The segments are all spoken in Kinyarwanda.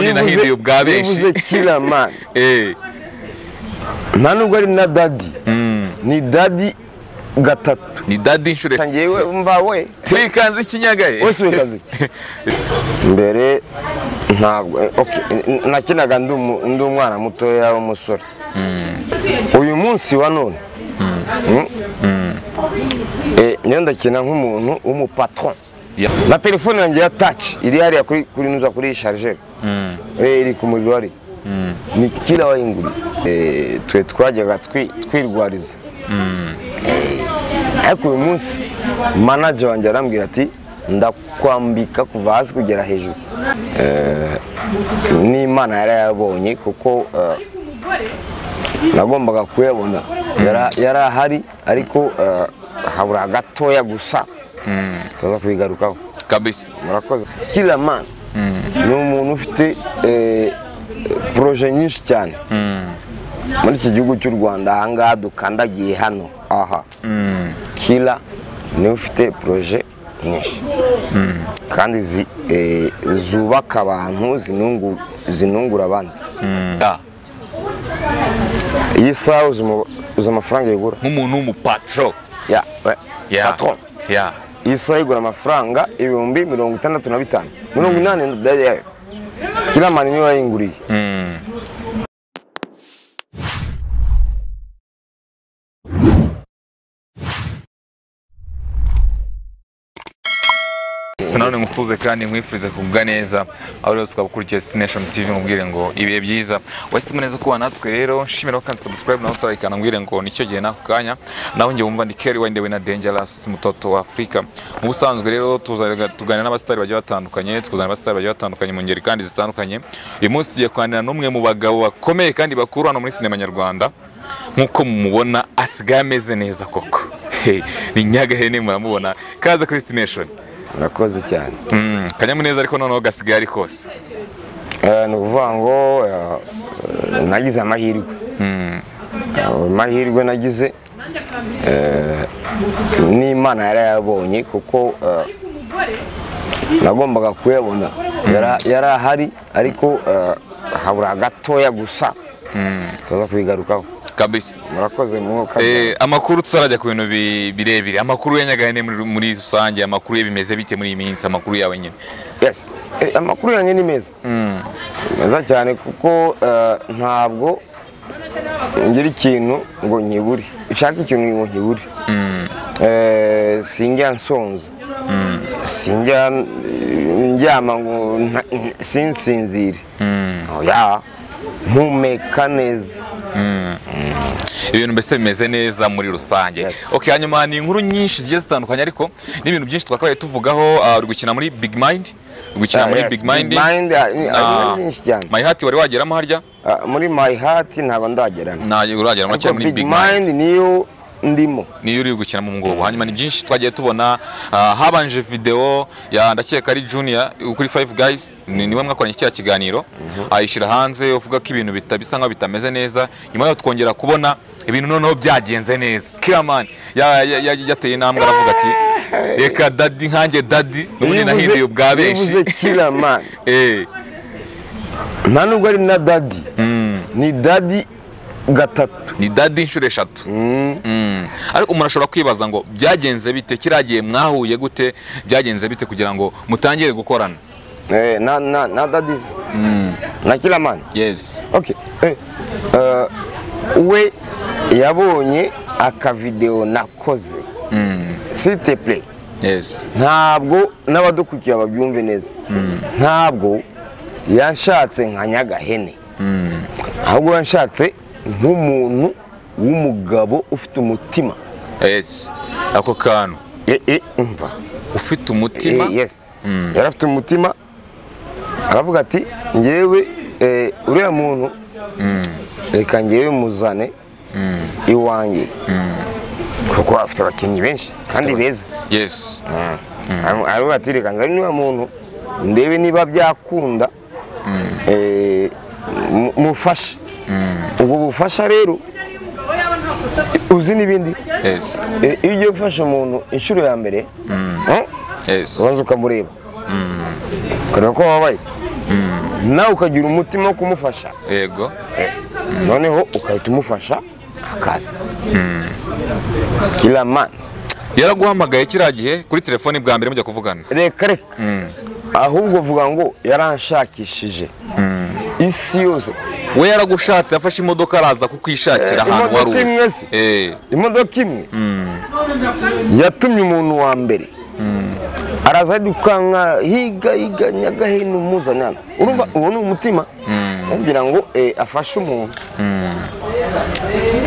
yanahinduye ubwa benshi bivuze kiramani Eh, nta nubwo ari na dadi ni dadi gatatu ni dadi inshuro esi- ngewe mbawe twikanze ikinyaga eh. wese wekazi mbere ntabwo okay, n- nakinaga ndi umu- ndi umwana mutoya w'umusore uyu munsi wa none niyo ndakina nk'umuntu w'umupatron Ya. na telefone yanjye ya taci iri hariya kuri kuri nuza kuri iyi sharijeri Eh, iri ku muriro hari ni kila wayinguri Eh, twe twajyaga twi- twirwariza Eh, ariko uyu munsi manager wanjye arambwira ati ndakwambika kuva hasi kugera hejuru Eh, n'imana yarayabonye kuko eh, nagombaga kuyabona Yara- yari ahari ariko eh, habura gatoya gusa tuza kubigarukaho kabisa murakoze kiramani ni umuntu ufite eh, poroje nyinshi cyane muri iki gihugu cy'u rwanda ahangaha dukandagiye hano aha kira niwe ufite poroje nyinshi kandi zi- eh, zubaka abantu zinungu- zinungura abandi Ah, iyi saha uzi umu- uzi amafaranga igura nk'umuntu w'umupatro ya we, Ya. patron. Ya. iyi saha igura amafaranga ibihumbi mirongo itandatu na bitanu mirongo inani yayo kiramani niwe wayinguriye Mm. nanone ngusuhuze kandi nkwifurize kugubwa neza aho rero tukaba ukurikiye sitineshoni tivi mubwire ngo ibihe byiza wahisemo neza kuba natwe rero nshimira ko kandi sabusikarayibu nawe utarayikana mbwire ngo nicyo gihe n'ako kanya nawe njye wumva ni keri wendewe na denjarasi mutoto wa afurika mu busanzwe rero tuzaga- tuganira n'abasitari bagiye batandukanye tukuzana abasitari bagiye batandukanye mu ngeri kandi zitandukanye uyu munsi tugiye kuganira n'umwe mu bagabo bakomeye kandi bakuru hano muri sinema nyarwanda nk'uko mumubona asigaye ameze neza koko He, ni nyagahene muramubona kaza kuri sitineshoni murakoze cyane Mm, kanyamuneza ariko noneho gasigaye ari kose Eh, ni ukuvuga ngo eh, nagize amahirwe Eh, amahirwe nagize eh, n'imana yarayabonye kuko eh, nagombaga kuyabona Yara- yari ahari ariko eh, habura gatoya gusa tuza kubigarukaho kabisa murakoze mwuka Eh, amakuru tuzarajya ku bintu bi- birebire amakuru ya nyagahene muri muri rusange amakuru ye bimeze bite muri iyi minsi amakuru yawe nyine Yes. Eh, amakuru yanjye ni meza meza cyane kuko eh, ntabwo ngira ikintu ngo nkibure ushaka ikintu ngo nkibure Eh, sinjya nsonza sinjya eh, ndyama ngo nta- n- sinsinzire oya mpumeka neza ibintu mbese bimeze neza muri rusange Yes. okay hanyuma ni inkuru nyinshi zigiye zitandukanye ariko n'ibintu byinshi twakabaye tuvugaho ah, uri gukina muri big mind uri gukina Ah, muri yes, big mind Big Mind, ah, ni- ah, Ah, ni nyinshi cyane my heart wari wageramo harya Ah, muri my heart ntabwo ndageramo nta urageramo cyane muri big mind niyo ndimo niyo uri gukina mu ngobo hanyuma ni byinshi twagiye tubona ah, habanje video ya ndakeka ari junior kuri five guys ni- niwe mwakoranye kiriya kiganiro ayishyira hanze uvuga ko ibintu bita- bisa nkaho bitameze neza nyuma yaho twongera kubona ibintu noneho byagenze neza kiraman ya- ya- ya- yateye intambwe aravuga ati reka dadi nkanjye dadi n'ubundi Bivuze- nahinduye ubwa bivuze benshi kiramani Eh, nta nubwo ari na dadi ni dadi gatatu ni dadi inshuro eshatu Mm. ariko umuntu ashobora kwibaza ngo byagenze bite kiriya gihe mwahuye gute byagenze bite kugira ngo mutangire gukorana Eh, na, na, na dadi na kiramani yes okay. eh, eh, we yabonye akavidewo nakoze site play yes ntabwo n'abadukurikiye babyumve neza ntabwo yashatse nka nyagahene ahubwo yashatse nk'umuntu w'umugabo ufite umutima yes ako kantu Eh, eh, umva ufite umutima Eh, yes yari afite umutima aravuga ati ngewe eh, uriya muntu reka ngewe muzane iwanjye kuko afite abakinnyi benshi kandi beza yes Aramu- aravuga ati reka nzane uriya muntu ndebe niba byakunda eh, mu- mufashe ubwo bufasha rero uzi n'ibindi yes Eh, iyo ugiye gufasha umuntu inshuro ya mbere eh, yes ubanza ukamureba ukareba ko wababaye nawe ukagira umutima wo kumufasha yego noneho ugahita umufasha akaza kiriya mani yaraguhamagaye kiriya gihe kuri telefoni bwa mbere mujya kuvugana reka reka ahubwo vuga ngo yaranshakishije isi yose we yaragushatse afashe imodoka araza kukwishakira Eh, ahantu wari imodoka imwe uri se. Eh, imodoka imwe yatumye umuntu wa mbere araza arirukanka higa higa nyagahini umuzanana urumva uwo ni umutima kugira ngo eh, afashe umuntu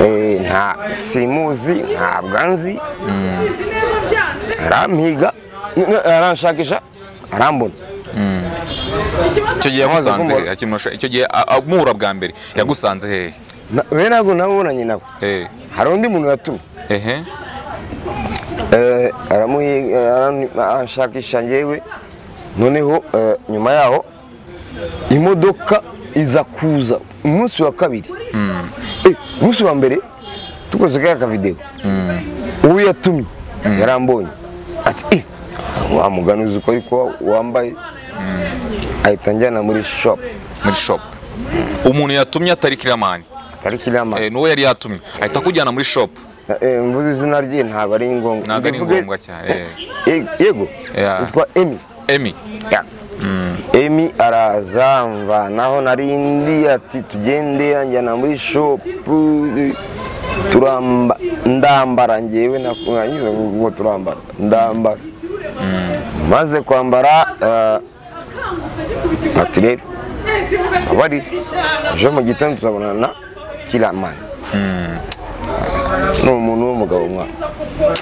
Eh, nta simuzi ntabwo anzi arampiga n- n- aranshakisha arambona icyo gihe Amaze yagusanze kumubona. he? Akimurusha- icyo gihe a- amuhura bwa mbere yagusanze hehe Na- we ntabwo nabonanye nawe Eh, hari undi muntu yatumye ehe Eh, aramuhi- arani- aranshakisha ngewe noneho eh, nyuma yaho imodoka iza kuza umunsi wa kabiri Eh, umunsi wa mbere tukoze kaya kavidewo uwo yatumye yarambonye ati "Eh, wa mugani uzi ko ariko wambaye ahita njyana muri shop muri shop umuntu yatumye atari kiramani atari kiriya mani nuwo yari yatumye ahita akujyana muri shop mvuze izina rye ntabwo ari ngombwa Ntabwo ari Ndavuga- ngombwa cyane, eh. Eh, yego Yeah. yitwa emi emi Ya. emi araza mvanaho narindi ati tugende anjyana muri shopu turamba ndambara ngewe nakanyuze ngo turambara ndambara maze kwambara eh, ati rero abari ejo mu gitondo tuzabonana na kiramani ni umuntu w'umugabo mwa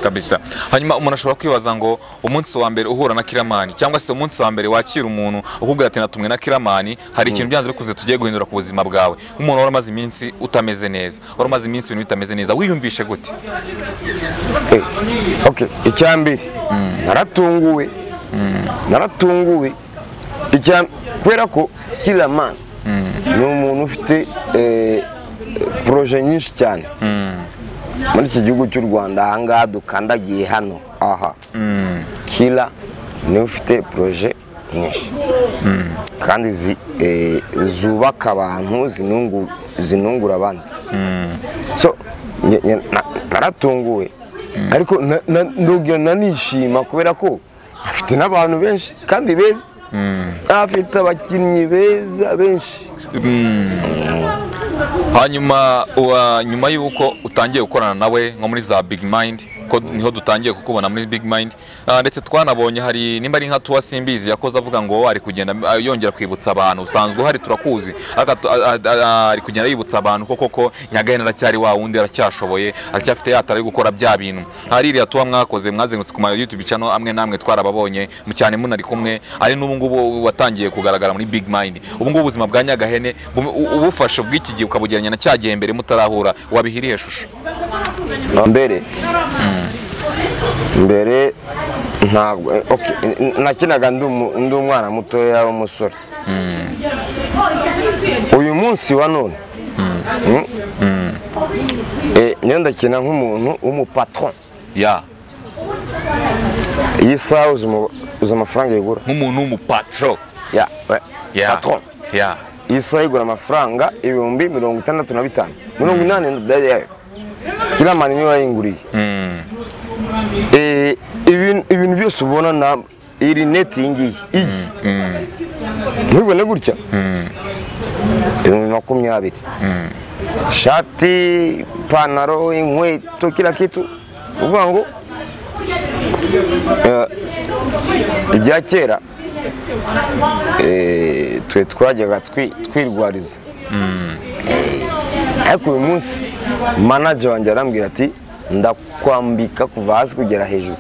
kabisa hanyuma umuntu ashobora kwibaza ngo umunsi wa mbere uhura na kiramani cyangwa se umunsi wa mbere wakira umuntu ukubwira ati natumwe na kiramani hari ikintu byanze bikunze tugiye guhindura ku buzima bwawe nk'umuntu wari umaze iminsi utameze neza wari umaze iminsi ibintu bitameze neza wiyumvishe gute Eh, ok icyambere naratunguwe naratunguwe Icya- kubera ko kiramani ni umuntu ufite eh, poroje nyinshi cyane muri iki gihugu cy'u rwanda ahangaha dukandagiye hano aha kira niwe ufite poroje nyinshi kandi zi- eh, zubaka abantu zinungu- zinungura abandi so nge- nge- na- naratunguwe ariko na- na- ndongera nanishima kubera ko afite n'abantu benshi kandi beza afite abakinnyi beza benshi hanyuma uwa nyuma y'uko utangiye gukorana nawe nko muri za big mind ko niho dutangiye kukubona muri big mind Ah, ndetse twanabonye hari nimba ari nka tuwa simbizi yakoze avuga ngo ari kugenda ah, yongera kwibutsa abantu usanzwe uhari turakuzi Ariko atu- ah, ah, ah, ari kugenda yibutsa abantu ko koko nyagahene aracyari wa wundi aracyashoboye aracyafite yatara yo gukora bya bintu hari iriya tuwa mwakoze mwazengurutse ku ma youtube channel amwe namwe twarababonye mu cyane munari kumwe ari n'ubu ngubu watangiye kugaragara muri big mind ubu ngubu ubuzima bwa nyagahene bu- u- ubufashe bw'iki gihe ukabugereranya na cya gihe mbere mutarahura wabihiriye shusho mbere mbere ntabwo eh, ok, n- n- nakinaga ndi umu- ndi umwana mutoya w'umusore uyu munsi wa none mm, eh, niyo ndakina nk'umuntu w'umupatron ya iyi saha uzi umu- uzi amafaranga igura nk'umuntu w'umupatro ya we, ya patron ya iyi saha igura amafaranga ibihumbi mirongo itandatu na bitanu mirongo inani na yayo kiramani niwe wayinguriye Eh, ibintu ibintu byose ubona na iri neti iyi ngiyi iyi ntubibone gutya ibihumbi makumyabiri ishati ipantaro inkweto kila kitu ni ukuvuga ngo eh, ibya kera eh, twe twajyaga twi- twirwariza ariko uyu munsi manager wanjye arambwira ati ndakwambika kuva hasi kugera hejuru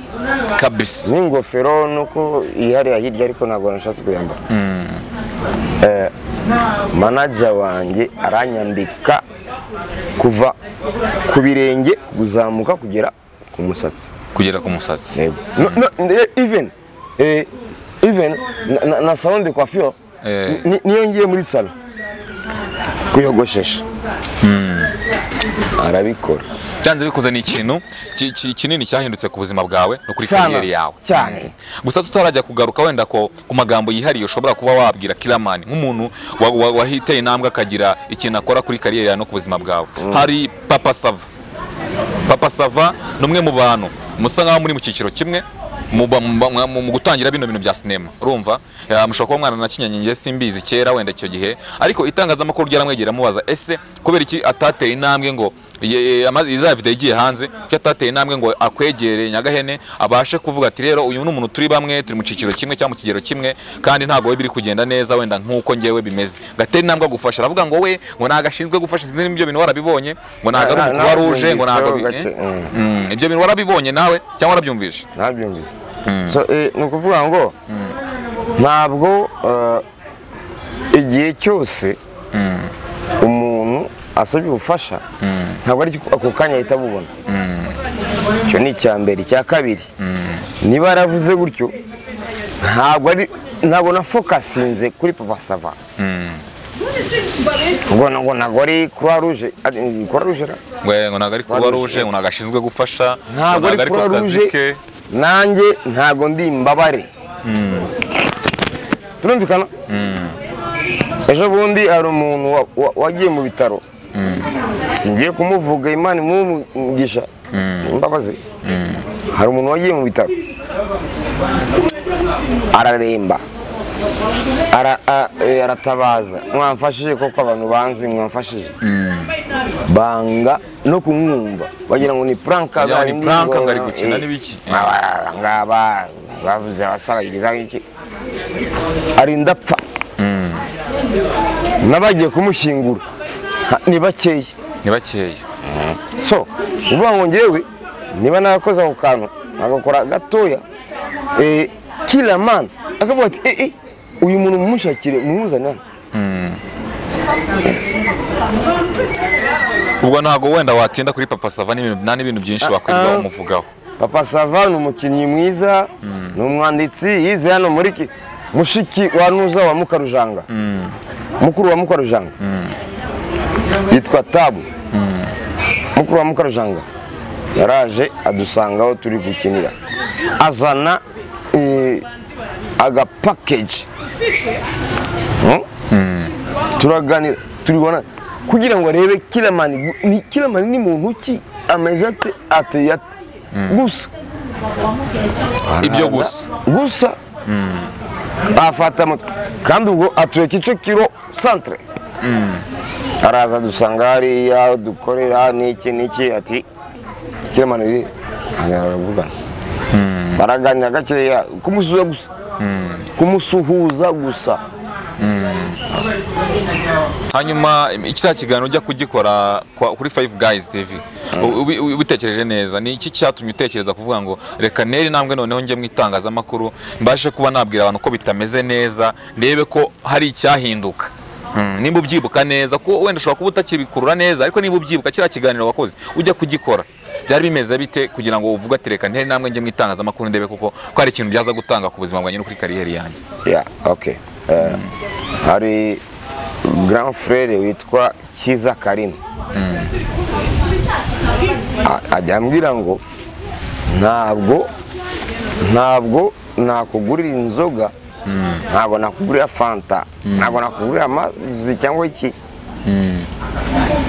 kabisa n'ingofero nuko ihariya hirya ariko ntabwo nashatse kuyambara Eh, manager wanjye aranyambika kuva ku birenge kuzamuka kugera ku musatsi kugera ku musatsi Yego. No, no, eh, even eh, even na- na- na salon de coiffure Eh. ni- niyo ngiye muri salon kuyogoshesha arabikora byanze bikunze ni ikintu ki- ki- kinini cyahindutse ku buzima bwawe no kuri Cyane, kariyeri yawe cyane. Mm. gusa tutarajya kugaruka wenda ko ku magambo yihariye ushobora kuba wabwira kiramani nk'umuntu wa- wa- wahiteye intambwe akagira ikintu akora kuri kariyeri yawe no ku buzima bwawe hari papa sava papa sava ni umwe mu bantu musa nk'aho muri mu cyiciro kimwe muba- muba- mwa- mu mu gutangira bino bintu bya sinema urumva Eh, mushobora kuba mwana na kinyanyi njye simbizi kera wenda icyo gihe ariko itangazamakuru ryaramwegera mubaza ese kubera iki atateye intambwe ngo ye- ye- ama- izaba video igiye hanze kuki atateye intambwe ngo akwegere nyagahene abashe kuvuga ati rero uyu ni umuntu turi bamwe turi mu cyiciro kimwe cyangwa mu kigero kimwe kandi ntabwo we biri kugenda neza wenda nk'uko ngewe bimeze gatera intambwe agufasha aravuga ngo we ngo ntago ashinzwe gufasha sinzi n'ibyo bintu warabibonye ngo ntago ari Na- na- umukuba ruje ngo ntago nabyumviseho bi- gake, eh? mm. Mm, ibyo bintu warabibonye nawe cyangwa warabyumvishe ntabyumvise so eh, ni ukuvuga ngo ntabwo eh, igihe cyose umuntu asabye ubufasha ntabwo ari ako kanya ahita abubona icyo ni icya mbere icya kabiri niba yaravuze gutyo ntabwo ari ntabwo nafokasinze kuri papa sava ngo ngo ntabwo ari kuruwa ruje ari kuruwa ruje ra? ngo eh, ngo ntago ari kuba ruje ngo ntago ashinzwe gufasha ngo ntabwo ari ku kuruwa kazi ruje ke nanjye ntabwo ndi imbabare turumvikana ejo bundi hari umuntu wa- wa- wagiye mu bitaro singiye kumuvuga imana imumugisha imbabazi hari umuntu wagiye mu bitaro araremba Ara- a- eh, aratabaza mwamfashije koko abantu banzi mwamfashije banga no kumwumva bagira ngo ni puranka Wagira ngo ni bari prank, ngo ari ngo- gukina eh, n'ibiki? aba- ngaba bavuze basabagiriza iki arinda apfa n'abagiye kumushyingura ha- ni bakeya ni bakeya so uvuga ngo ngewe niba narakoze ako kantu agakora gatoya eh, kila man akavuga ati eh, eh, uyu muntu mumushakire mumuzane hano ubwo ntago wenda watinda kuri papa sava n'ibintu- nta n'ibintu byinshi wakwirirwa ah. umuvugaho papa sava ni umukinnyi mwiza ni umwanditsi yize hano muri ki- mushiki wa nuza wa mukarujanga mukuru wa mukarujanga yitwa tabu mukuru wa mukarujanga yaraje adusanga aho turi gukinira azana eh, aga package Hmm? turaganira turibona kugira ngo arebe kiramani gu- ni kiramani ni muntu ki ameze ate ateye ate gusa ibyo gusa gusa afata moto kandi ubwo atuye kicukiro centre araza dusanga hariya dukorera n'iki n'iki ati kiremano iri baravugana baraganira gakeya kumusuhuza gusa kumusuhuza gusa hanyuma im- kiriya kiganiro ujya kugikora kwa- kuri five guys tv u- ubi- ubi- ubitekereje neza ni iki cyatumye utekereza kuvuga ngo reka ntere intambwe noneho njye mu itangazamakuru mbashe kuba nabwira abantu ko bitameze neza ndebe ko hari icyahinduka Mm, nimba ubyibuka neza ko wenda ushobora kuba utakibikurura neza ariko niba ubyibuka kiriya kiganiro wakoze ujya kugikora byari bimeze bite kugira ngo uvuge ati reka ntere intambwe njye mu itangazamakuru ndebe kuko ko hari ikintu byaza gutanga ku buzima bwanjye no kuri kariyeri yanjye ya ok Eh, hari grand frere witwa kiza karim A- ajya ambwira ngo ntabwo ntabwo nakugurira inzoga ntabwo nakugurira fanta ntabwo nakugurira amazi cyangwa iki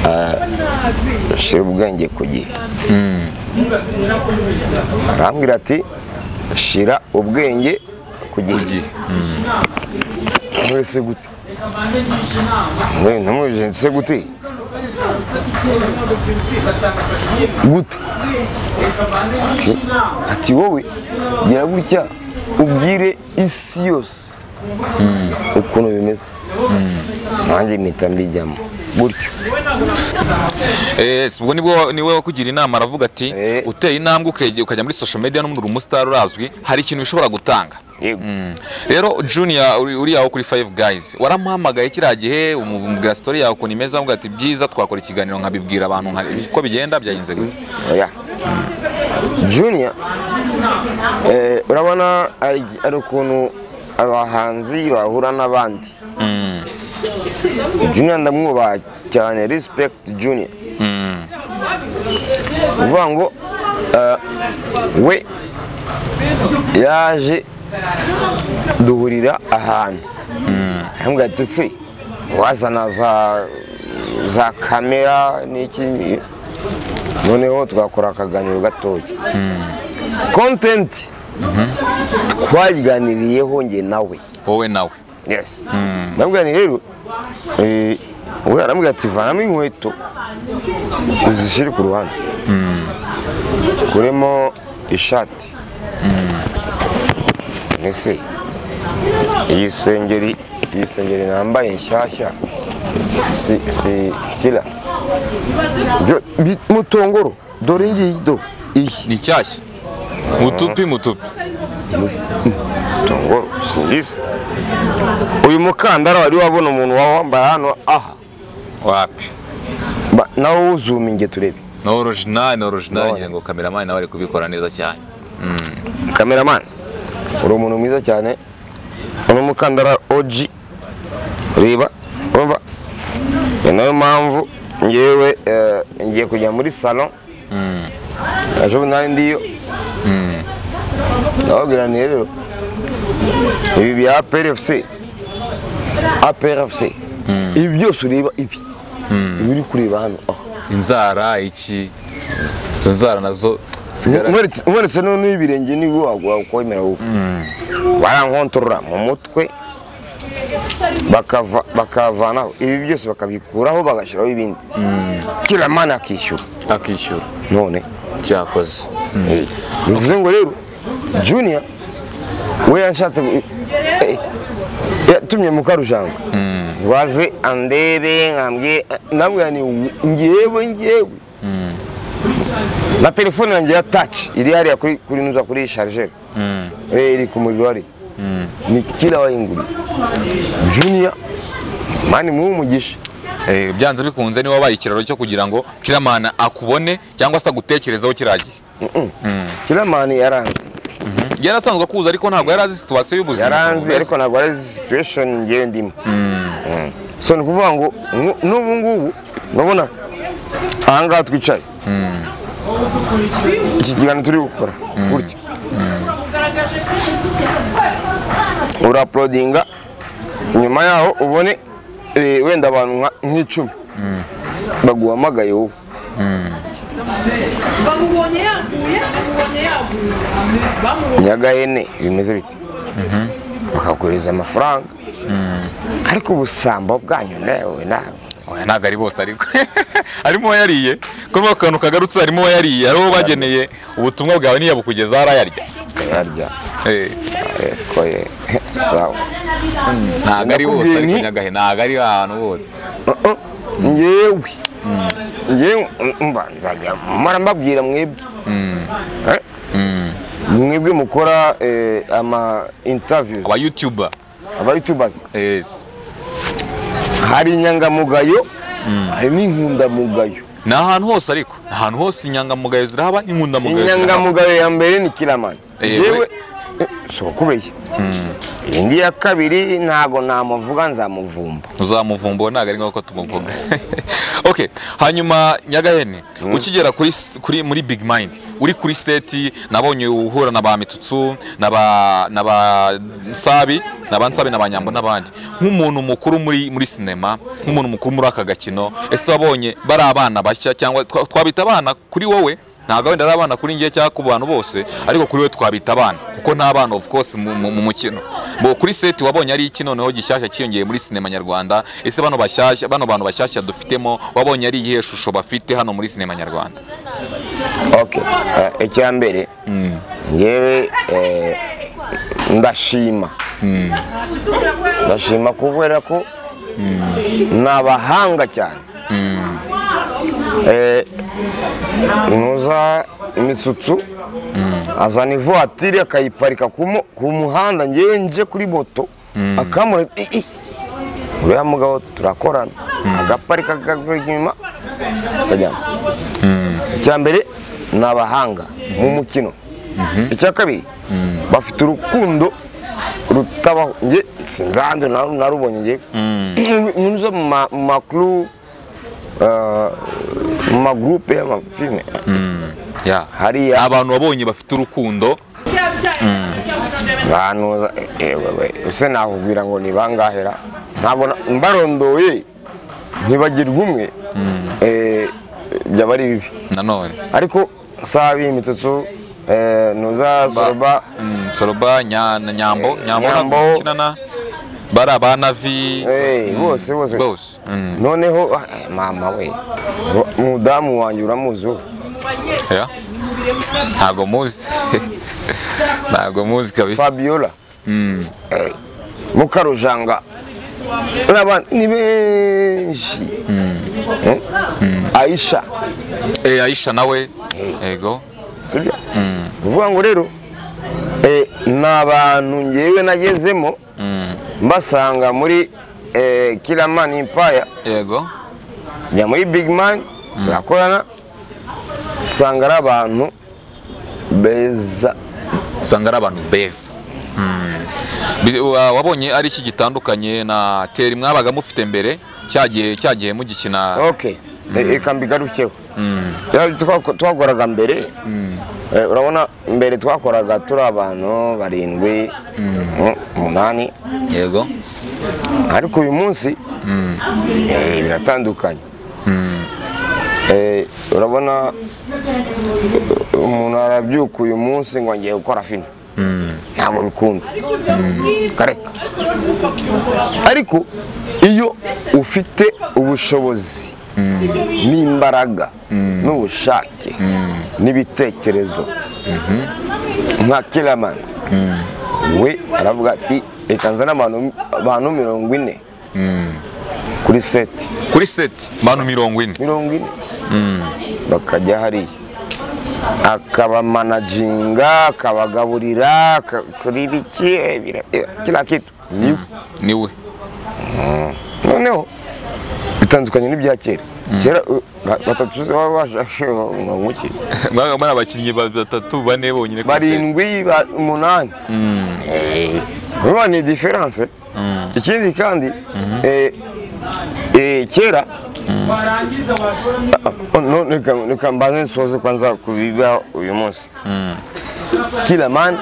Eh, shira ubwenge ku gihe arambwira ati shira ubwenge ku gihe mwese gute mwe ntamwije nse gute gute Ati- ati wowe gira gutya ubwire isi yose ukuntu bimeze nanjye mpita mbijyamo gutyo Eh, si ubwo nibwo niwe wakugira inama aravuga ati Eh. uteye intambwe ukajya ukajya muri social media n'umuntu umusitari urazwi hari ikintu bishobora gutanga yego Mm. rero junior uri- uri aho kuri five guys waramuhamagaye kiriya gihe umu- umubwira story yawe ukuntu imeze avuga ati byiza twakora ikiganiro nkabibwira abantu nka- uko bigenda byagenze gute oya junior eh, urabona ari- ari ukuntu abahanzi bahura n'abandi junior ndamwubaha cyane respect junior uvuga ngo eh, we yaje duhurira ahantu ahambwa ati se wazana za za kamera n'iki noneho twakora akaganiro gatoya content twayiganiriyeho njye nawe wowe nawe yes ndamubwira nti rero eh, we aramubwira ati vanamo inkweto uzishyire ku ruhande kuremo ishati ese iyi sengeri iyi sengeri nambaye nshyashya si si kira Byo- bi- mutongoro dore ngiyi do iyi ni nshyashya mutupi mutupi ngo singize uyu mukandara wari wabona umuntu wawambara hano aha wapi Ba- nawo uzuma inge turebe ni orijinali ni orijinali None. ngira ngo kameramani nawe ari kubikora neza cyane kameramani uri umuntu mwiza cyane uri umukandara oji reba urumva ni nayo mpamvu ngewe eh, ngiye kujya muri salo ejo nari ndiyo ndababwira nti rero ibi bya prfc aprfc ibi byose ureba ibi ibi uri kureba hano aha inzara iki izo nzara nazo sigara nkuretse noneho ibirenge nibwo wakwemera wowe barankontorora mu mutwe bakava- bakavanaho ibi byose bakabikuraho bagashyiraho ibindi kiramana akishyura akishyura none cyakoze bivuze ngo rero junior we yanshatse gu- eh, yatumye mukarujanga waze andebe nkambwiye nabwira ni ngewe ngewe na telefone yanjye ya taci iri hariya kuri kuri nuza kuri sharijeri iri ku muriro hari ni kila wayinguriye junior mani muhe umugisha Eh, byanze bikunze niwe wabaye ikiraro cyo kugira ngo kiramana akubone cyangwa se agutekerezeho kiriya gihe kila mani yaranze yari asanzwe akuza ariko ntabwo yari azi situwasiyo y'ubuzima yaranzi ariko ntabwo ari situation ngewe ndimo Mm. so ni ukuvuga ngo ngu- n'ubu ngubu urabona aha ngaha twicaye iki kiganiro turi gukora gutya uraprodinga nyuma yaho ubone eh, wenda abantu nka- nk'icumi baguhamagaye wowe bamubonye yaguye bamubonye yaguye bamubonye nyagahene bimeze biti bakakohereza amafaranga ariko ubusambo bwanyu nawe nawe Oya, ntabwo ari bose ariko harimo uwayariye kuri ako kantu kagarutse harimo uwayariye hari uwo bageneye ubutumwa bwawe ntiyabukugezaho arayarya yarya Eh, ariko ye sawa ntabwo ari bose ariko Nakubwiye nti- nyagahe ntabwo ari ahantu hose Uh-uh. ngewe ngewe mba nzajya mara mbabwira mwebwe Eh? mwebwe mukora eh, ama interviews aba yutuba aba youtubers yes hari inyangamugayo hari n'inkundamugayo ni ahantu hose ariko ni ahantu hose inyangamugayo zirahaba n'inkundamugayo zirahaba inyangamugayo ya mbere ni kiramani Eh, yewe we- si ukubeshya indi ya kabiri ntago namuvuga nzamuvumba uzamuvumbura ntabwo ari nk'uko tumuvuga okay hanyuma nyagahene ukigera kuri s- kuri muri big mind uri kuri seti nabonye uhura na ba mitutsu na ba na ba nsabi na ba nsabi na ba nyambo n'abandi nk'umuntu mukuru muri muri sinema nk'umuntu mukuru muri aka gakino ese wabonye bari abana bashya cyangwa twa- twabita abana kuri wowe ntabwo wenda ari abana kuri njye cyangwa ku bantu bose ariko kuri we twabita abana kuko ni abana of course mu mu- mu mukino bo kuri seti wabonye ari iki noneho gishyashya cyiyongeye muri sinema nyarwanda ese bano bashyashya bano bantu bashyashya dufitemo wabonye ari iyihe shusho bafite hano muri sinema nyarwanda okay eh, icya mbere ngewe eh, ndashima ndashima kubera ko ni abahanga cyane Eh, nuza imitsutsu azana ivuwatiri akayiparika ku mu- ku muhanda ngewe nje kuri moto akamura i- i- uriya mugabo turakorana agaparika akagura inyuma akajyana icya mbere ni abahanga mu mukino icya kabiri bafite urukundo rutabaho nge sinzanze narubonye ngewe nk'uzo mu makuru eh, mu magurupe y'amafilime ya hariya abantu wabonye bafite urukundo bantuza ese nakubwira ngo ni bangahera ntabwo na- mbarondoye ntibagirwa umwe eh, byaba ari bibi nanone ariko sabi imitutsu eh, nuza soroba Mm, soroba Nya- na nyambo Eh, nyambo Nyambo. nakinana bari abanavi Eh, bose bose bose Mm, noneho ah, mama we ro- umudamu wanjye uramuzi wowe? ya. ntago muzi ntago muzi kabisa fabiola Mm, eh, mukarujanga n'abandi ni benshi Eh? aisha eh, aisha nawe yego sibyo uvuga ngo rero eh, ni abantu ngewe nagezemo mbasanga muri eh, kiramani impaya yego njya muri big man turakorana usanga ari abantu beza usanga ari abantu beza Mm. Bi- wa- wabonye ari iki gitandukanye na teri mwabaga mufite mbere cyagiye cyagiye mugikina ok Eh, reka mbigarukeho Rero twako- twakoraga mbere eh, urabona mbere twakoraga turi abantu barindwi mm, umunani yego ariko uyu munsi eh, biratandukanye Eh, urabona eh, umuntu arabyuka uyu munsi ngo ngiye gukora filime ntabwo bikunda kareka ariko iyo ufite ubushobozi n'imbaraga n'ubushake n'ibitekerezo nka kiramani we aravuga ati reka nzane abantu- abantu mirongo ine kuri seti kuri seti abantu mirongo ine mirongo ine bakajya hariya akabamanaginga akabagaburira aka- kuri biki eh, bira- eh, kila kitu Niwe. niwe noneho bitandukanye n'ibya kera kera eh, ba- batatu babashamuki mwabaga muri abakinnyi ba- batatu bane bonyine kuri seti barindwi ba- umunani Eh, urumva ni diferanse ikindi kandi eh, eh, kera Ah, no, reka- reka mbanze nsoze kwanza ku biba uyu munsi kila mani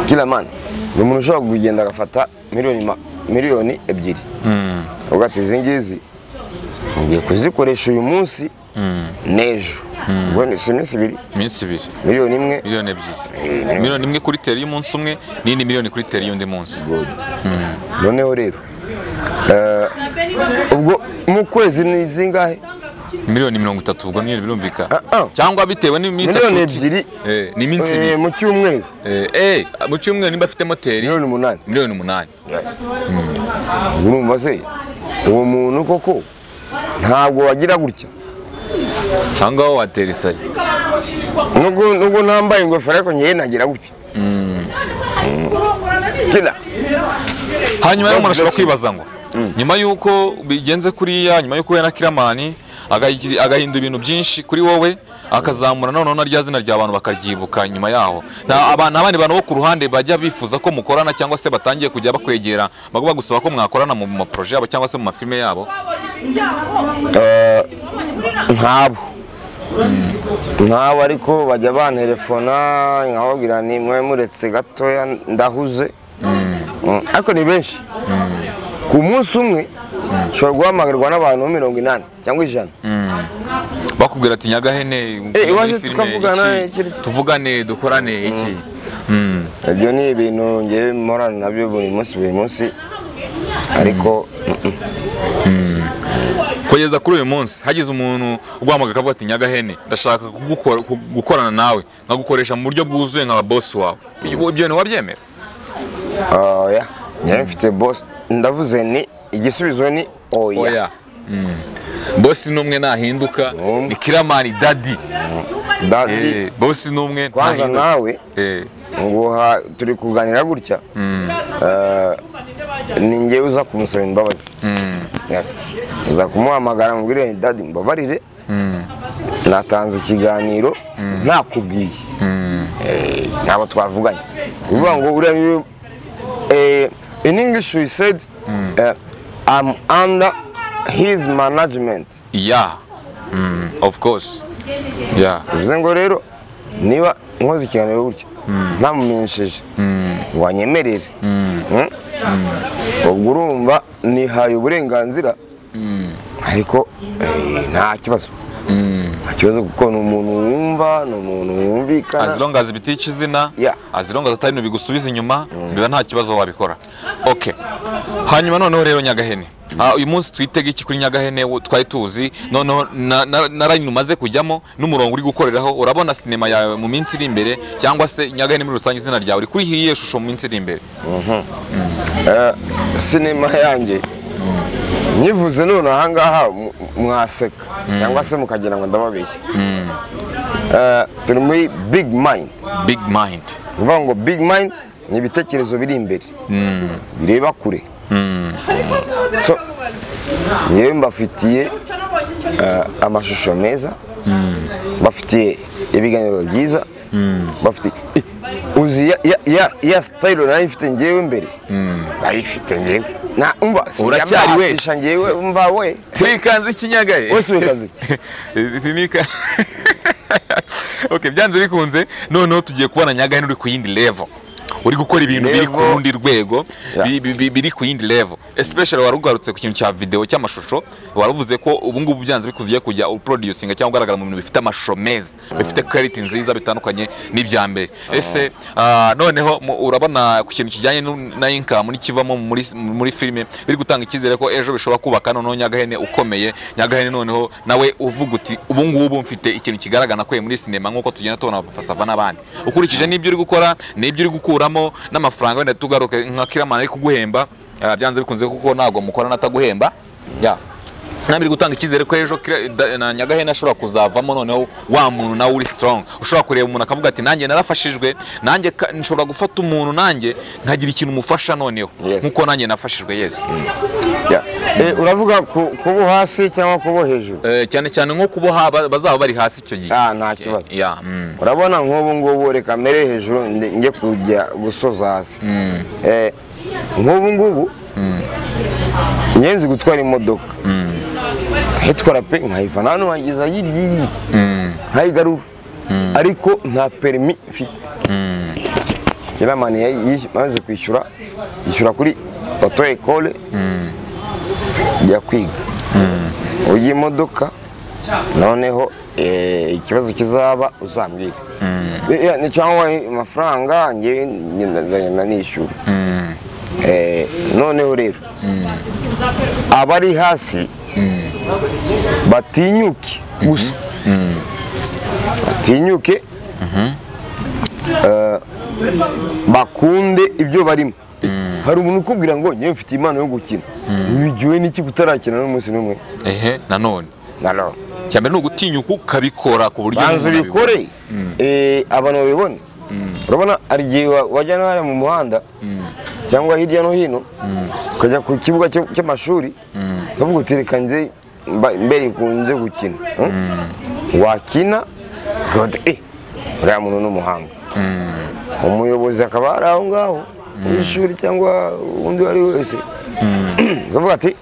kila mani ni umuntu ushobora kugenda agafata miliyoni ma- miliyoni ebyiri uvuga ati izi ngizi ngiye kuzikoresha uyu munsi n'ejo ubwo ni si iminsi ibiri iminsi ibiri miliyoni imwe miliyoni ebyiri miliyoni imwe kuri teri y'umunsi umwe n'indi miliyoni kuri teri y'undi munsi noneho rero eh, ubwo mu kwezi ni izingahe miliyoni mirongo itatu ubwo nyine birumvikana Ah, ah. cyangwa bitewe n'iminsi Miliyoni afite. ebyiri. Eh, ni iminsi Eh, ibiri mu cyumweru Eh, eh, mu cyumweru niba afite moteri miliyoni umunani miliyoni umunani urumva se uwo muntu koko ntabwo wagira gutya aha ngaho watera isari nubwo nubwo ntambaye ingofero ariko ngewe nagira gutya kira hanyuma rero umuntu ashobora kwibaza ngo nyuma y'uko bigenze kuriya nyuma y'uko uhuye na kiramani agahigi- agahindura ibintu byinshi kuri wowe akazamura noneho na rya zina rya abantu bakaryibuka nyuma yaho nta aba- nta bandi bantu bo ku ruhande bajya bifuza ko mukorana cyangwa se batangiye kujya bakwegera bagu- bagusaba ko mwakorana mu maporoje yabo cyangwa se mu mafilime yabo ntabo ntabo ariko bajya bantelefona nkababwira ni mwe muretse gatoya ndahuze Mm, ariko ni benshi ku munsi umwe ushobora guhamagarwa n'abantu mirongo inani cyangwa ijana bakubwira ati nyagahene muri iwacu filime tukavugana iki, ikiri- tuvugane dukorane iki Mm. ibyo ni ibintu ngewe mporana nabyo buri munsi buri munsi ariko mm, kugeza kuri uyu munsi hagize umuntu uguhamagaye akavuga ati nyagahene ndashaka kugukora- ku- gukorana nawe nkagukoresha mu buryo bwuzuye nka bosi wawe ibyo ibyo bintu wabyemera ah, oya ngewe mfite bosi ndavuze ni igisubizo ni oya oya Mm. bosi ni umwe nahinduka Mm. ni kiramani dadi Dadi, Eh, bosi ni umwe kwanza ntahinduka nawe Eh, nguha turi kuganira gutya Eh, ni ngewe uza kumusaba imbabazi Yes. uza kumuhamagara mubwire dadi mbabarire natanze ikiganiro ntakubwiye Eh, ntabwo twavuganye uvuga ngo uriya niwe eh, in english we said eh, i'm under his management yeah mm, of course yeah bivuze ngo rero niba nkoze ikiganiro gutya ntamumenyesheje wanyemerera Mm? ubwo urumva nihaye uburenganzira ariko eh, nta kibazo nta kibazo kuko ni umuntu wumva ni umuntu wumvikana as long as bitica izina Yeah. as long as atari ibintu bigusubiza inyuma biba nta kibazo wabikora okay hanyuma noneho rero nyagahene Ah, uyu munsi twitega iki kuri nyagahene wo- twari tuzi noneho na- na na line umaze kujyamo n'umurongo uri gukoreraho urabona sinema yawe mu minsi iri imbere cyangwa se nyagahene muri rusange izina ryawe kuri iyihe shusho mu minsi iri imbere Eh, sinema yanjye nyivuze none ahangaha mu- mwaseka cyangwa se mukagira ngo ndababeshye Eh, turi muri big mind big mind uvuga ngo big mind ni ibitekerezo biri imbere bireba kure so yewe mbafitiye eh, amashusho meza bafitiye ibiganiro byiza bafitiye Eh, uzi ya, ya, ya, ya style nayo ifite ngewe mbere ayifite ngewe na umva Uracyari wese. sinjya ngewe umva we wikanze ikinyagahe Wese wikanze Izi ni ika- okay byanze bikunze noneho tugiye kubona nyagahene uri ku yindi level uri gukora ibintu biri ku Level. rundi rwego Yeah. bi- bi- bi- biri ku yindi level especially wari ugarutse ku kintu cya video cy'amashusho waravuze ko ubu ngubu byanze bikunze ugiye kujya uproducinga cyangwa ugaragara mu bintu bifite amashusho meza bifite quality nziza bitandukanye n'ibya mbere ese ah, noneho mu- urabona ku kintu kijyanye nu- na income n'ikivamo muri muri filime biri gutanga icyizere ko ejo bishobora kubaka noneho nyagahene ukomeye nyagahene noneho nawe uvuga uti ubu ngubu mfite ikintu kigaragara nakuye muri sinema nk'uko tugenda tubona papa sava n'abandi ukurikije n'ibyo uri gukora n'ibyo uri gukuramo n'amafaranga wenda tugaruke nka kiramana ari kuguhemba ah, byanze bikunze kuko ntabwo mukorana ataguhemba ya ntabwo iri gutanga icyizere ko ejo Kira- da- na nyagahene ashobora kuzavamo noneho wa muntu nawe uri strong ushobora kureba umuntu akavuga ati nanjye narafashijwe nanjye ka- nshobora gufata umuntu nanjye nkagira ikintu mufasha noneho Yes. nk'uko nanjye nafashijwe yesu Yeah. Eh, uravuga ku- kubo hasi cyangwa kubo hejuru Eh, cyane cyane nko kuboha ba- bazaba bari hasi icyo gihe Ah, nta kibazo. Yeah, mm. urabona nk'ubu ngubu reka mbere hejuru nde- njye kujya gusoza hasi Eh, nk'ubu ngubu njye nzi gutwara imodoka nkayitwara pe nkayivana hano nkageza hirya iriya nkayigarura ariko nta perimi mfite kiramani yamaze kwishyura yishyura kuri oto ekole njya kwiga ujya imodoka noneho eh, ikibazo kizaba uzambwire Eh, eh, cyangwa amafaranga njye nzagenda nishyura Eh, noneho rero abari hasi batinyuke gusa batinyuke Eh, bakunde ibyo barimo hari umuntu ukubwira ngo njyewe mfite impano yo gukina wigiwe n'iki kutarakina n'umunsi n'umwe ehe nanone nanone cyane ni ugutinyuka ukabikora ku buryo umuntu banza abibona. ubikore eh, abantu babibone urabona hari igihe wa- wajya n'ahari mu muhanda cyangwa hirya no hino ukajya ku kibuga cyo- cy'amashuri ukavuga uti reka nze mba- mbere kunze gukina Hmm? wakina ukavuga uti eh uriya muntu ni umuhanga umuyobozi akaba ari aho ngaho w'ishuri cyangwa undi uwo ari we wese ukavuga ati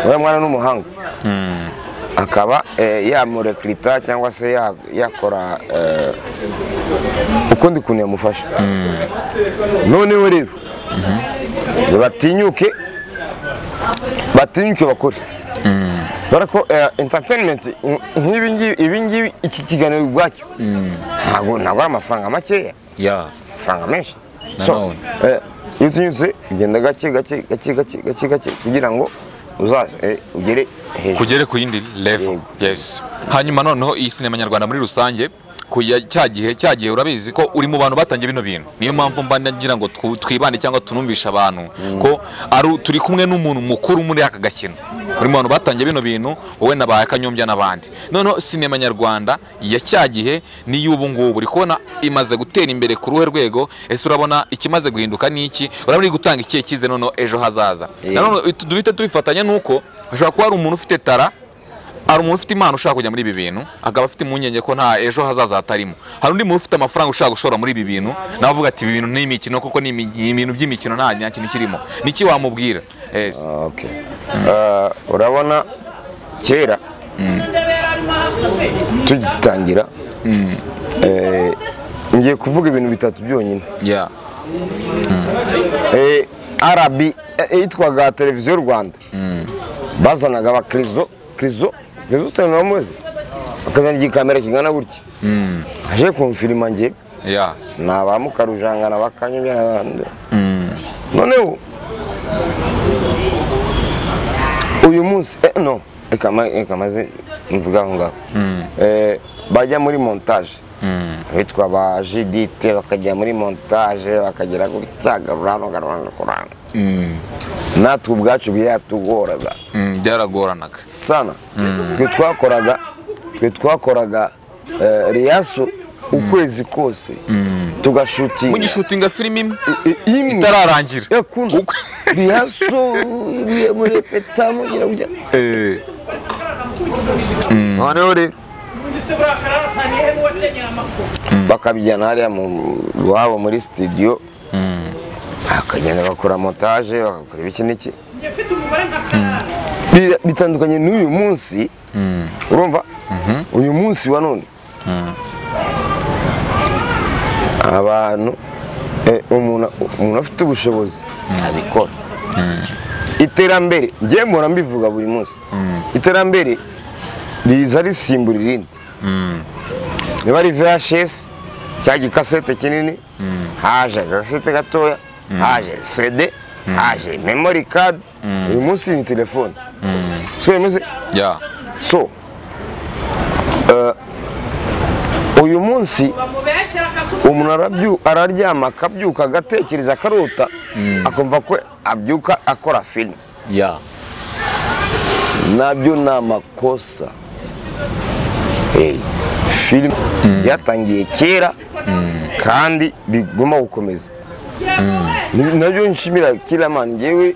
uriya mwana ni umuhanga akaba eh, yamurekirita cyangwa se ya- yakora eh, ukundi kuntu yamufasha noneho rero batinyuke batinyuke bakore dore ko eh, entertainment nk'ibi ngibi ibi ngibi iki kiganiro ubwacyo ntabwo ntabwo ari amafaranga makeya Yeah. amafaranga menshi Na so none. eh, iyo utinyutse ugenda gake gake gake gake gake gake kugira ngo uzaze eh, ugere hejuru kugere ku yindi level Yego. yes hanyuma noneho iyi sinema nyarwanda muri rusange kuya cya gihe cya gihe urabizi ko uri mu bantu batangiye bino bintu niyo mpamvu mba nagira ngo twu- twibande cyangwa tunumvishe abantu ko ari u- turi kumwe n'umuntu mukuru muri aka gakino uri mu bantu batangiye bino bintu wowe na ba kanyombya n'abandi noneho sinema nyarwanda ya cya gihe n'iy'ubu ngubu uri kubona imaze gutera imbere ku ruhe rwego ese urabona ikimaze guhinduka ni iki urabona iri gutanga ikihe cyizere noneho ejo hazaza nanone itu- duhite tubifatanya n'uko hashobora kuba hari umuntu ufite tara hari umuntu ufite impano ushaka kujya muri ibi bintu akaba afite impungenge ko nta ejo hazaza hatarimo hari undi muntu ufite amafaranga ushaka gushora muri ibi bintu nawe avuga ati ibi bintu ni imikino kuko ni imi- ni ibintu by'imikino nta nta kintu kirimo niki wamubwira Yes. Okay. Eh, urabona kera tugitangira eh, ngiye kuvuga ibintu bitatu byonyine yeah Eh, rb eh, yitwaga televiziyo rwanda bazanaga abakirizo kirizo kirizo utanu bamuzi bakazana igikamera kingana gutya aje kumfirima njye yeah ni abamukarujangana bakanyobya n'abandi noneho uyu munsi eh, no reka ma- reka maze mvuga aho ngaho Eh, bajya muri montage bitwa ba jidite bakajya muri montage bakagera gutya gaburano gaburano kurano natwe ubwacu byatugoraga Mm, byaragoranaga sana twe twakoraga twe twakoraga eh, riyaso ukwezi kose tugashutinga mugishutinga filime imwe I- i- imwe itararangira yakunda Uko- riyaso ibuye muri peta mugira gutya Eh, noneho rero bakabijyana hariya mu iwabo muri studio bakagenda bakora montage bagakora ibiki n'iki Bi- bitandukanye n'uyu munsi urumva uyu munsi wa none abantu eh, umuntu umuntu afite ubushobozi abikora iterambere njye mpora mbivuga buri munsi iterambere riza risimbura irindi niba ari vhs cya gikasete kinini haje agasete gatoya haje cd haje memory card uyu munsi ni telefone siko bimeze yeah so eh, uyu munsi umuntu arabyu- araryama akabyuka agatekereza akarota akumva ko abyuka akora filime yeah nabyo ni amakosa Eh, filime byatangiye kera kandi bigomba gukomeza Ni- nabyo nshimira kiramani ngewe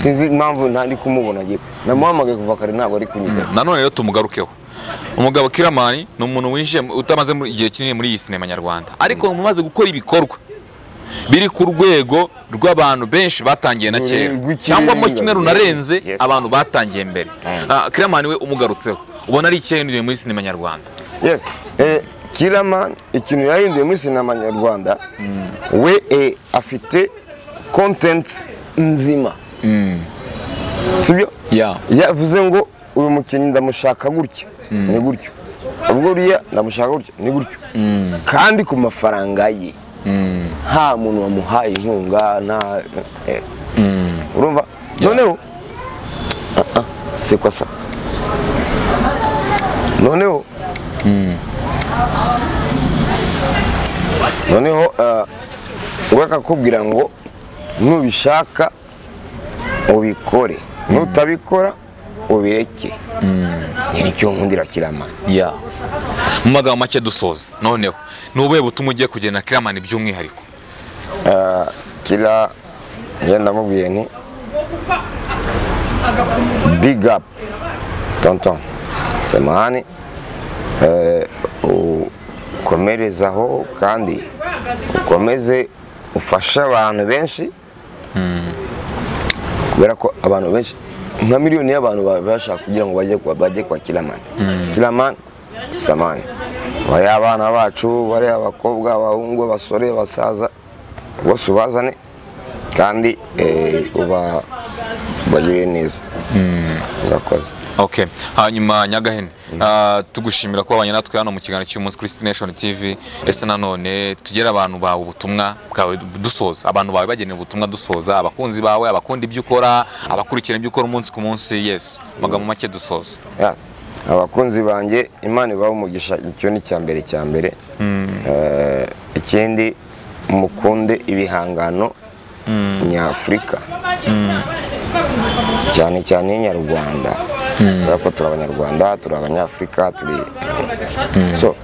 sinzi impamvu ntari kumubona ngewe namuhamagaye kuva kare ntabwo ari kunyitaho nanone rero tumugarukeho umugabo kiramani ni umuntu winjiye mu- utamaze mu- igihe kinini muri iyi sinema nyarwanda ariko umuntu umaze gukora ibikorwa biri ku rwego rw'abantu benshi batangiye na kera Rw'ikirenga. cyangwa mo kimwe runarenze Yes. abantu batangiye mbere Ah, kiramani we umugarutseho ubona ari ikihe yahinduye muri sinema nyarwanda yes eh, kiramani ikintu yahinduye muri sinema nyarwanda we eh, afite kontenti nzima sibyo yeah yavuze ngo uyu mukinnyi ndamushaka gutya ni gutyo ubwo uriya ndamushaka gutya ni gutyo kandi ku mafaranga ye nta muntu wamuhaye inkunga nta eh, urumva noneho Ah, ah, c'est quoi ça noneho noneho eh, bakakubwira ngo nubishaka ubikore nutabikora ubireke nicyo nkundira kiramana yeah mu magambo make dusoza noneho ni ubuhe butumwa ugiye kugena kiramani by'umwihariko kira njye ndamubwiye nti big up tonton semani eh, ukomerezaho kandi ukomeze ufashe abantu benshi kubera ko abantu benshi nka miliyoni y'abantu baba bashaka kugira ngo bajye kwa- bajye kwa kiramani kiramani samani bari abana bacu bari abakobwa abahungu abasore abasaza bose ubazane kandi eh, uba ubagirire neza urakoze Okay. Hanyuma Nyagahene ah, tugushimira kuba abanye natwe hano mu kiganiro cy'umunsi kuri Destination TV ese nanone tugera abantu bawe ubutumwa bwawe dusoza abantu bawe bagenewe ubutumwa dusoza abakunzi bawe abakunda ibyo ukora abakurikirana ibyo ukora umunsi ku munsi yes amagambo make dusoza Ya, abakunzi banjye imana ibaha umugisha icyo ni icya mbere cya mbere Eh, ikindi mukunde ibihangano nyafurika cyane cyane nyarwanda kubera ko turi abanyarwanda turi abanyafurika turi so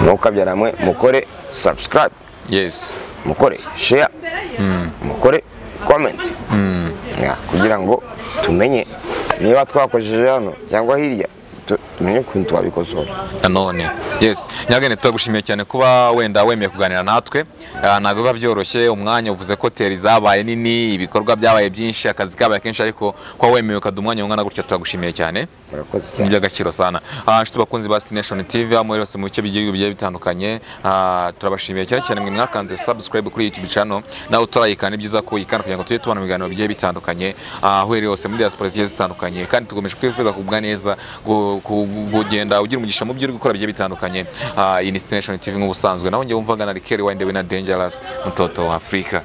ntukabyaramwe mukore subscribe yes mukore share mukore comment Ya, kugira ngo tumenye niba twakojeje hano cyangwa hirya tu- tumenye ukuntu twabikosora nanone yes nyabwenge turagushimiye cyane kuba wenda wemeye kuganira natwe Ah, ntabwo biba byoroshye umwanya uvuze ko hoteli zabaye nini ibikorwa byabaye byinshi akazi kabaye kenshi ariko kuba wemeye ukaduha umwanya ungana gutya turagushimiye cyane murakoze ni cyane iby'agaciro sana Ah, inshuti bakunzi ba sitineshoni tv aho muri hose mu bice by'igihugu bigiye bitandukanye ah, turabashimiye cyane cyane mwe mwakanze subscribe kuri youtube channel nawe utarayikana ni byiza ko uyikana kugira ngo tujye tubona mu biganiro bigiye bitandukanye ah, aho iri hose muri diaspora zigiye zitandukanye kandi tugomeje kwifuza kugubwa neza gu- ku- kugenda ugira umugisha mu byo uri gukora bigiye bitandukanye Ah, iyi ni sitineshoni tv nk'ubusanzwe nawe njye wumvaga na rikeri wayinde we na dengerasi mutoto wa afurika